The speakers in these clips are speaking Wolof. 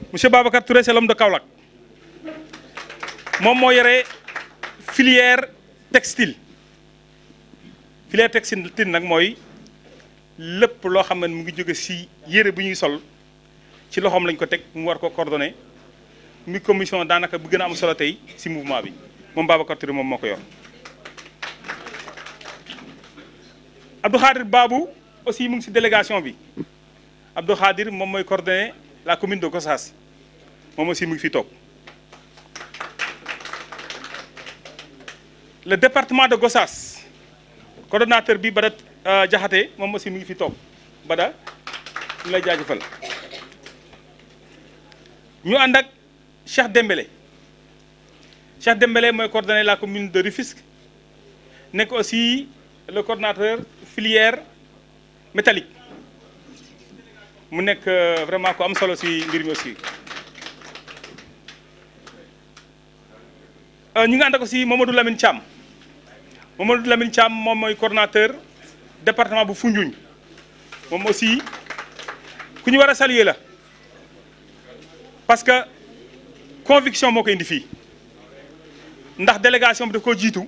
monsieur Babacar Touré c'est l'homme de Kaolack moom moo yore filière textile filière textile nag mooy lépp loo xam ne mu ngi jóge ci yére bu ñuy sol ci loxoom lañ ko teg mu war ko coordonné mi commission daanaka bu gën a am solo tey ci mouvement bi moom Babacar Touré moom moo ko yor. Abdou Khadir Babou aussi mu ngi ci délégation bi Abdou Khadir moom mooy coordonné la commune de Gossas moom aussi mu ngi fi toog. le département de Gossas coordonnateur bi Bada Jaxate moom aussi mu ngi fi toog Bada ñu lay jaajëfal ñu ànd ak Cheikh Dembélé Cheikh Dembélé mooy coordonné la commune de Rufisque nekk aussi le coordonnateur filière métallique mu nekk vraiment ku am solo ci mbir mi aussi ñu ngi ànd ak aussi Mamadou Lamine Thiam Mamadou Lamine Thiam moom mooy coordonnateur département bu Foundiougne moom aussi ku ñu war a saluer la parce que conviction moo ko indi fii ndax délégation bi daf koo jiitu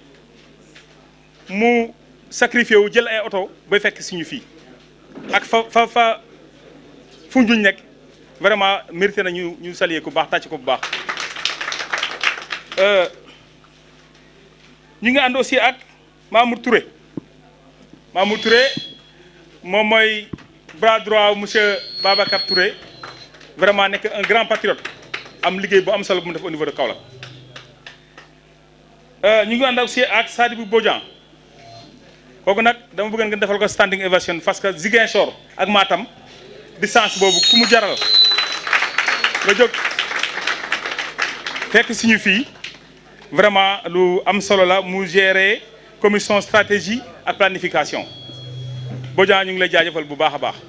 mu sacrifié wu jël ay oto bay fekk suñu fii ak fa fa fa Foundiougne nekk vraiment mérité na ñu ñu saluer ku baax tàcc ko bu baax ñu ngi ànd aussi ak Mamour Touré Mamour Touré moom mooy bras droit monsieur Babacar Touré vraiment nekk un grand patriote am liggéey bu am solo bu mu def au niveau de Kaolack ñu ngi ànd aussi ak Sadibou Bodian kooku nag dama bëgg ngeen defal ko standing ovation parce que Ziguinchor ak Matam distance boobu ku mu jaral nga jóg fekk suñu fii vraiment lu am solo la mu gérer commission stratégie ak planification Bodian ñu ngi lay jaajëfal bu baax a baax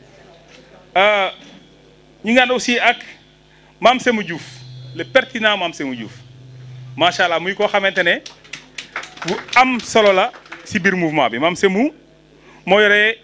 ñu ngi ànd aussi ak Mame Semou Diouf le pertinent Mame Semou Diouf macha allah muy koo xamante ne bu am solo la ci biir mouvement bi Mame Semou moo yore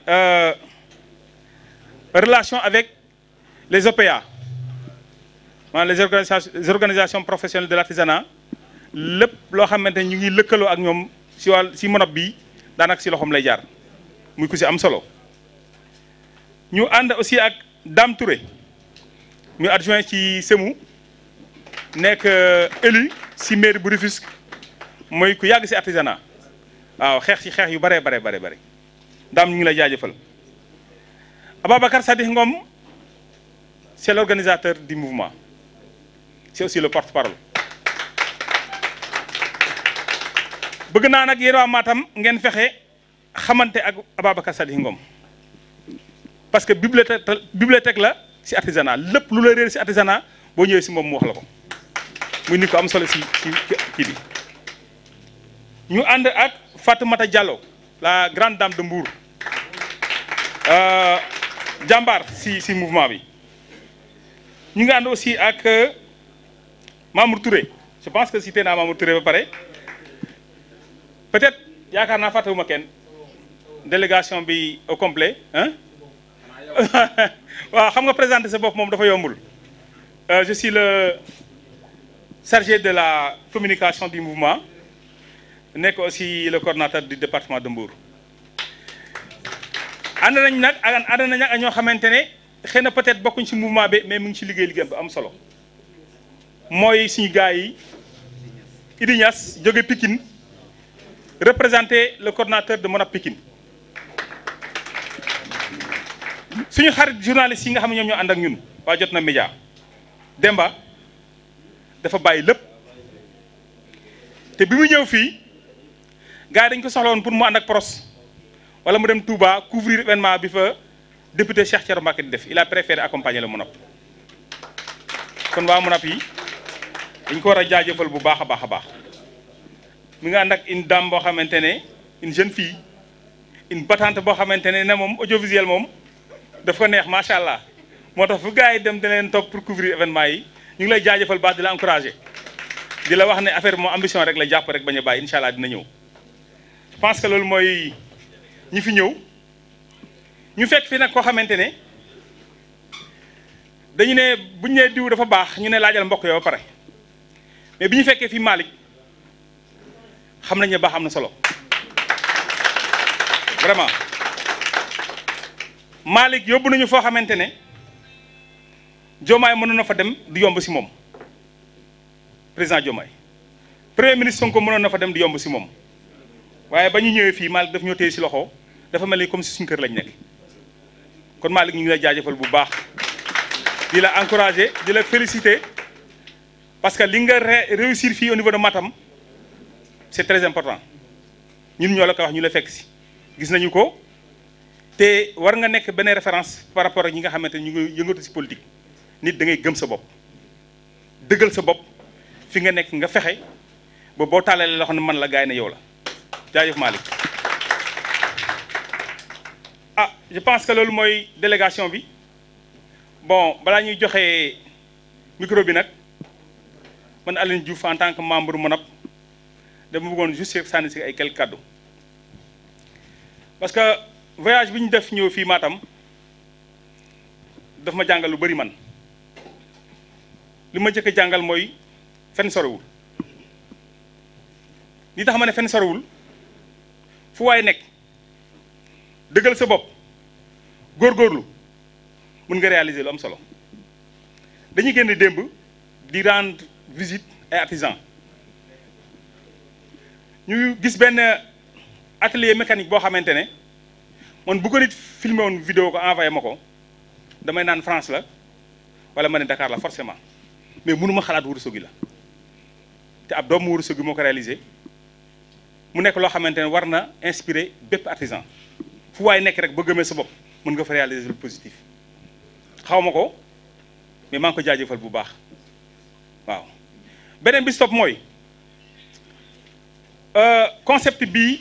relation avec les OPA maanaam les organisations les organisations professionnelles de l'artisanat lépp loo xamante ne ñu ngi lëkkaloo ak ñoom ci wàll ci monop bi daanaka ci loxoom lay jaar muy ku ci am solo ñu ànd aussi ak Dame Touré muy adjoint ci Semou nekk élu ci mairie bu Rufisque mooy ku yàgg ci artisanat waaw xeex ci xeex yu bare bare bare bare Dame ñu ngi lay jaajëfal Ababacar Sadikh Ngom c'est l'organisateur du mouvement c'est aussi le porte-parole bëgg naa nag yéen waa Matam ngeen fexe xamante ak Ababacar Sadikh Ngom parce que bibliothèque bibliothèque la ci artisanat lépp lu la réer ci artisanat boo ñëwee ci moom mu wax la ko muy nit ko am solo ci ci kii bi ñu ànd ak Fatoumata Diallo la grande dame de Mbour jàmbaar ci ci mouvement bi ñu ngi ànd aussi ak Mamour Touré je pense que cité naa Mamour Touré ba pare peut-être yaakaar naa fàttewuma kenn délégation bi au complet hein waaw xam nga présenter sa bopp moom dafa yombul je suis le chargé de la communication du mouvement nekk aussi le coordonnateur du département de Mbour ànd nañ nag ak ànd nañ nag ak ñoo xamante ne xëy na peut-être bokkuñ ci mouvement bi mais mu ngi ci liggéey liggéeyam bu am solo mooy suñu gars yi Idi Niass jóge Pikine représenter le coordonnateur de Monap Pikine suñu xarit journalistes yi nga xam ne ñoom ñoo ànd ak ñun waa jot na média Demba dafa bàyyi lépp te bi mu ñëw fii gars yi dañ ko soxla woon pour mu ànd ak pros wala mu dem Touba couvrir événement bi fa député Cheikh Thioro Mbacké di def il a préféré accompagner le Monap kon waa Monap yi dañ ko war a jaajëfal bu baax a baax a baax mi nga ànd ak une dame boo xamante ne une jeune fille une battante boo xamante ne ne moom audiovisuel moom daf ko neex macha allah moo tax fu gars yi dem dina leen topp pour couvrir événement yi ñu ngi lay jaajëfal baax di la encourager di la wax ne affaire bi moom ambition rek la jàpp rek bañ a bàyyi incha allah dina ñëw. je pense que loolu mooy ñi fi ñëw ñu fekk fi nag koo xamante ne dañu ne bu ñu nee diw dafa baax ñu ne laajal mbokk yow ba pare mais bi ñu fekkee fii Malick xam nañ ne baax am na solo vraiment Malick yóbbu nañu foo xamante ne Diomaye mënoon na fa dem di yomb si moom président Diomaye premier ministre Sonko mënoon na fa dem di yomb si moom waaye ba ñu ñëwee fii Malick daf ñoo téye si loxo dafa mel ni comme si suñu kër lañ nekk kon Malick ñu ngi lay jaajëfal bu baax di la encourager di la féliciter parce que li nga réussir fii au niveau de Matam c'est très important ñun ñoo la ko wax ñu la fekk si gis nañu ko te war nga nekk benn référence par rapport ak ñi nga xamante ni ñu ngi yëngatu si politique nit da ngay gëm sa bopp dëggal sa bopp fi nga nekk nga fexe ba boo tàllalee loo xam ne man la gaay ne yow la jaajëf Malick ah je pense que loolu mooy délégation bi bon balaa ñuy joxe micro bi nag man Aline Diouf en tant que membre MONAP dama bëggoon juste sànni si ay quelques kàddu parce que voyage bi ñu def ñëw fii Matam daf ma jàngal lu bari man li ma jëkk a jàngal mooy fenn sorewul li tax ma ne fenn sorewul fu waay nekk dëggal sa bopp góorgóorlu mun nga réaliser lu am solo dañuy génn démb di rendre visite ay artisans ñu gis benn atelier mécanique boo xamante ne man bu ko nit filmé woon vidéo ko envoyé ma ko damay naan France la wala ma ne Dakar la forcément mais mënuma xalaat Ourossogui la te ab doomu Ourossogui moo ko réalisé mu nekk loo xamante ne war na inspiré bépp artisan fu waay nekk rek ba gëmee sa bopp mën nga fa réaliser lu positif xaw ma ko mais maa ngi ko jaajëfal bu baax waaw beneen bi stop mooy concept bii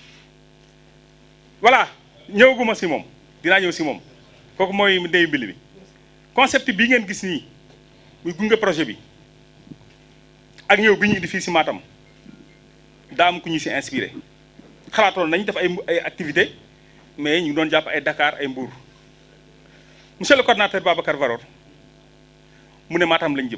voilà ñëwaguma si moom dinaa ñëw si moom kooku mooy ndeyu mbili bi concept bii ngeen gis nii muy gunge projet bi ak ñëw bi ñu indi fii si Matam daa am ku ñu si inspiré xalaatoon nañ def ay ay activité mais ñu ngi doon jàpp ay Dakar ay Mbour monsieur le coordinateur Babacar Varor mu ne Matam lañ jëm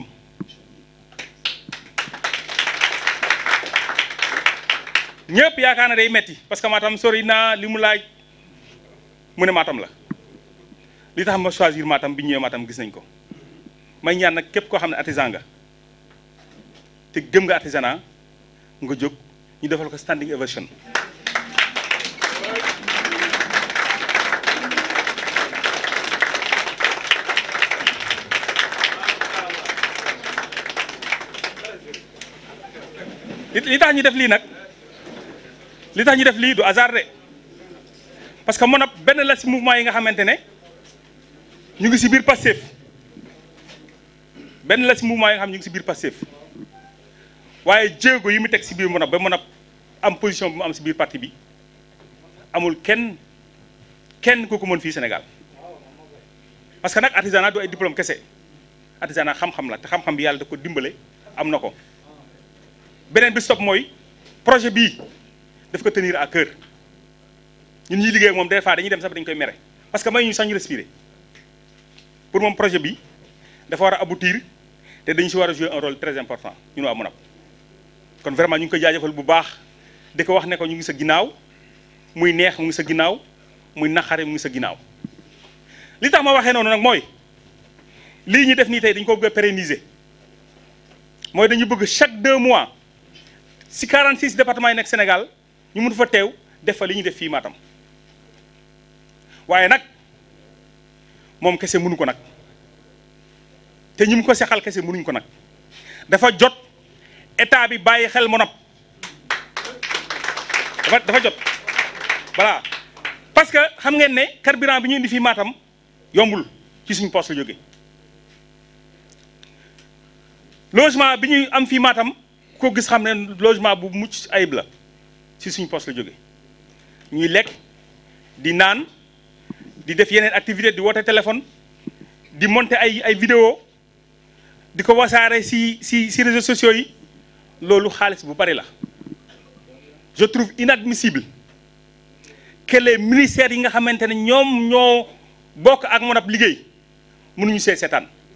ñëpp yaakaar na day metti parce que Matam sori naa li mu laaj mu ne Matam la li tax ma choisir Matam bi ñëwee Matam gis nañ ko may ñaan nag képp koo xam ne artisan nga te gëm nga artisanat nga jóg ñu defal ko standing ovation li tax ñu def lii nag li tax ñu def lii du hasard de parce que MONAP benn la ci mouvement yi nga xamante ne ñu ngi ci biir Pastef benn la ci mouvement yi nga xam ñu ngi ci biir Pastef waaye jéego yi mu teg ci biir MONAP ba MONAP am position bu mu am ci biir parti bi amul kenn kenn ku ko mën fii Sénégal parce que nag artisanat du ay diplôme kese artisanat xam-xam la te xam-xam bi yàlla da ko dimbale am na ko beneen bi stop mooy projet bii daf ko tenir à cœur ñun ñuy liggéey ak moom des fois dañuy dem sax dañu koy mere parce que may ñu sax ñu respirer pour moom projet bi dafa war a aboutir te dañu si war a jouer un rôle très important ñun waa MONAP kon vraiment ñu ngi koy jaajëfal bu baax di ko wax ne ko ñu ngi sa ginnaaw muy neex mu ngi sa ginnaaw muy naqare mu ngi sa ginnaaw li tax ma waxee noonu nag mooy lii ñu def nii tey dañu ko bëgg a pérenniser mooy dañu bëgg chaque deux mois si 46 départements yi nekk Sénégal ñu mun fa teew def fa li ñuy def fii Matam waaye nag moom kese mënu ko nag te ñu mu ko sexal kese mënuñ ko nag dafa jot état bi bàyyi xel MONAP dafa dafa jot voilà parce que xam ngeen ne carburant bi ñu indi fii Matam yombul ci suñu poste la jóge logement bi ñuy am fii Matam ko gis xam ne logement bu mucc ayib la ci suñu poste la jóge ñuy lekk di naan di def yeneen activité di woote téléphone di monter ay ay vidéo di ko wasaare ci ci ci réseaux sociaux yi loolu xaalis bu bari la je trouve inadmissible que les ministères yi nga xamante ne ñoom ñoo bokk ak MONAP liggéey mënuñu see seetaan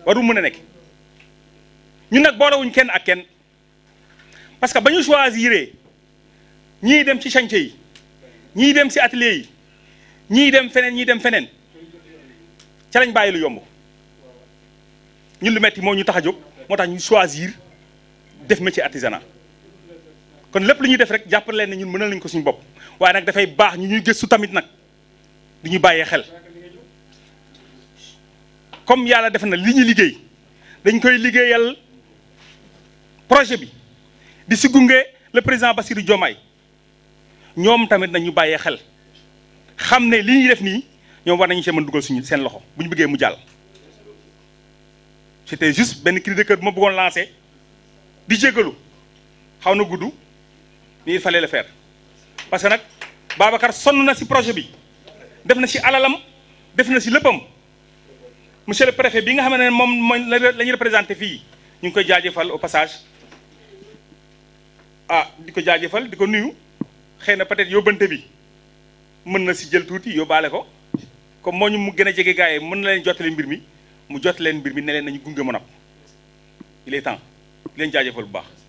waru mën a nekk ñun nag boolewuñ kenn ak kenn parce que ba ñu choisir ñii dem ci chantier yi ñii dem ci atelier yi ñii dem feneen ñii dem feneen ca lañ bàyyi lu yomb ñun lu metti moo ñu tax a jóg moo tax ñu choisir def métier artisanat kon lépp lu ñuy def rek jàppale leen ne ñun mënal nañ ko suñu bopp waaye nag dafay baax ñu ñuy gëstu tamit nag di ñu bàyyee xel comme yàlla def na li ñu liggéey dañ koy liggéeyal projet bi di si gunge le président Bassirou Diomaye ñoom tamit nañ ñu bàyyee xel xam ne li ñuy def nii ñoom war nañu see mën dugal suñu seen loxo bu ñu bëggee mu jàll. c'était juste benn cri de cœur bu ma bëggoon lancer di jégalu xaw na gudd mais il fallait le faire parce que nag Babacar sonn na si projet bi def na si alalam def na si léppam monsieur le préfet bi nga xam ne moom mooy la ñu représenté fii ñu ngi koy jaajëfal au passage ah di ko jaajëfal di ko nuyu xëy na peut-être yóbbante bi mën na si jël tuuti yóbbaale ko comme moo ñu mu gën a jege gars yi mën na leen jottali mbir mi mu jot leen mbir mi ne leen nañu gunge Monap il est temps di leen jaajëfal bu baax